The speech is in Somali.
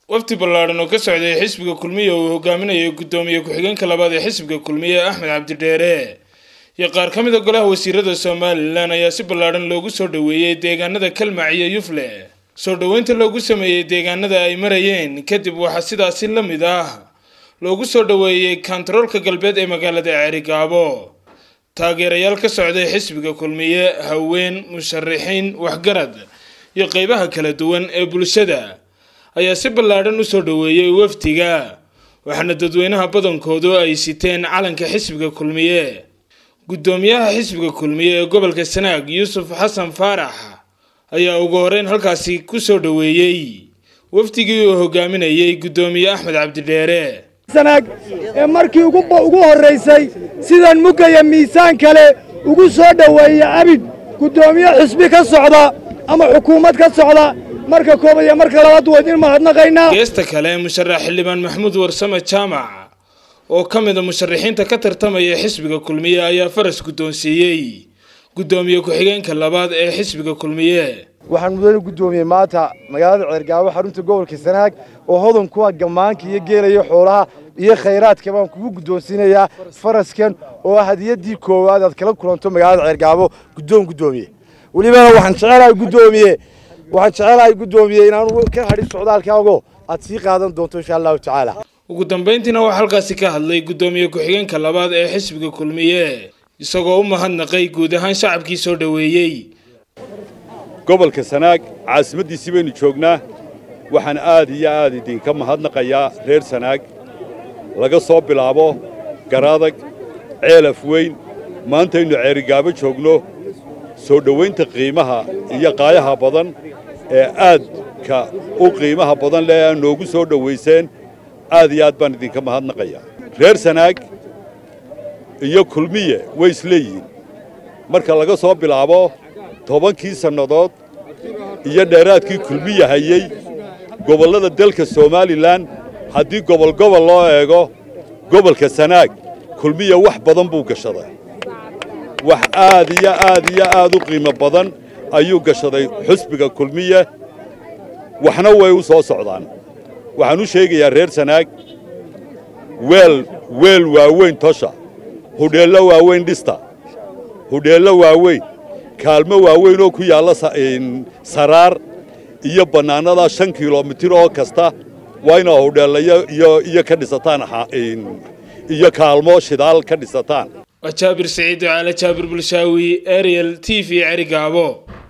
wafdi ballaadhan oo ka socday xisbiga kulmiye uu hogaaminayo guddoomiye ku-xigeenka labaad ee xisbiga kulmiye axmed cabdidheere iyo qaar ka mid a golaha wasiirada somalilan ayaa si ballaadhan loogu soo dhoweeyey deegaanada kalmac iyo yufle soo dhoweynta loogu sameeyey deegaanada ay marayeen kadib waxaa sidaasi la mid ah loogu soo dhoweeyey kantaroolka galbeed ee magaalada ceerigaabo taageerayaal ka socday xisbiga kulmiye haween musharixiin waxgarad iyo qeybaha kala duwan ee bulshada ayaa si ballaadhan usoo dhoweeyey wafdiga waxaana dadweynaha badankoodu ay siteen calanka xisbiga kulmiye guddoomiyaha xisbiga kulmiye ee gobolka sanaag yuusuf xasan faarax ayaa ugu horeyn halkaasi kusoo dhoweeyey wafdigii uu hogaaminayey guddoomiye axmed cabdidheere sanaag ee markii ugu horraysay sidan mugaya miisaan kale ugu soo dhoweeya abid guddoomiye xisbi ka socda ama xukuumad ka socda marka koobaad iyo marka labaad waa idin mahadnaqaynaa geesta kale musharax xildhibaan maxamuud warsame jaamac oo ka mid a musharaxiinta ka tartamaya xisbiga kulmiye ayaa faras guddoonsiiyey guddoomiye ku-xigeenka labaad ee xisbiga kulmiye waxaan mudane guddoomiyey maanta magaalada ceergaabo xarunta gobolka sanaag oo hodan kuwa gammaanka iyo geelayo xoolaha iyo khayraadka baan kugu guddoonsiinayaa faraskan oo ah hadiyaddii koowaad aad kala kulanto magaalada ceergaabo guddoon guddoomiye welibana waxaan jecelahay guddoomiye waxaan jecelahay guddoomiye inaanu ka hadhin socdaalkaago aad sii qaadan doonto insha allahu tacaala ugu dambayntiina waxaa halkaasi ka hadlay guddoomiye ku-xigeenka labaad ee xisbiga kulmiye isagoo u mahadnaqay guud ahaan shacabkii soo dhoweeyey gobolka sanaag caasimaddiisii baynu joognaa waxaan aad iyo aad idinka mahadnaqayaa reer sanaag laga soo bilaabo garaadag ceelaf weyn maantaynu ceerigaabo joogno soo dhowaynta qiimaha iyo qaayaha badan ee aadka u qiimaha badan leh aa noogu soo dhowayseen aad iyo aad baan idinka mahadnaqayaa reer sanaag iyo kulmiye way isleeyihiin marka laga soo bilaabo tobankii sannadood iyo dheeraadkii kulmiya hayey gobollada dalka somalilan haddii gobolgobol loo eego gobolka sanaag kulmiya wax badan buu gashaday wax aad iyo aad iyo aad u qiimo badan ayuu gashaday xusbiga kulmiye waxna way u soo socdaan waxaan u sheegayaa reer sanaag weel weel waaweyn tosha hudheello waaweyn dhista hudheello waaweyn kaalmo waaweyn oo ku yaalla saraar iyo bannaanada shan kilomitir oo kasta waa inaa hudheellayo iyo ka dhisataan iyo kaalmo shidaal ka dhisataan waa jaabir siciid ducaale jaabir bulshaawi ariel t v cerigaabo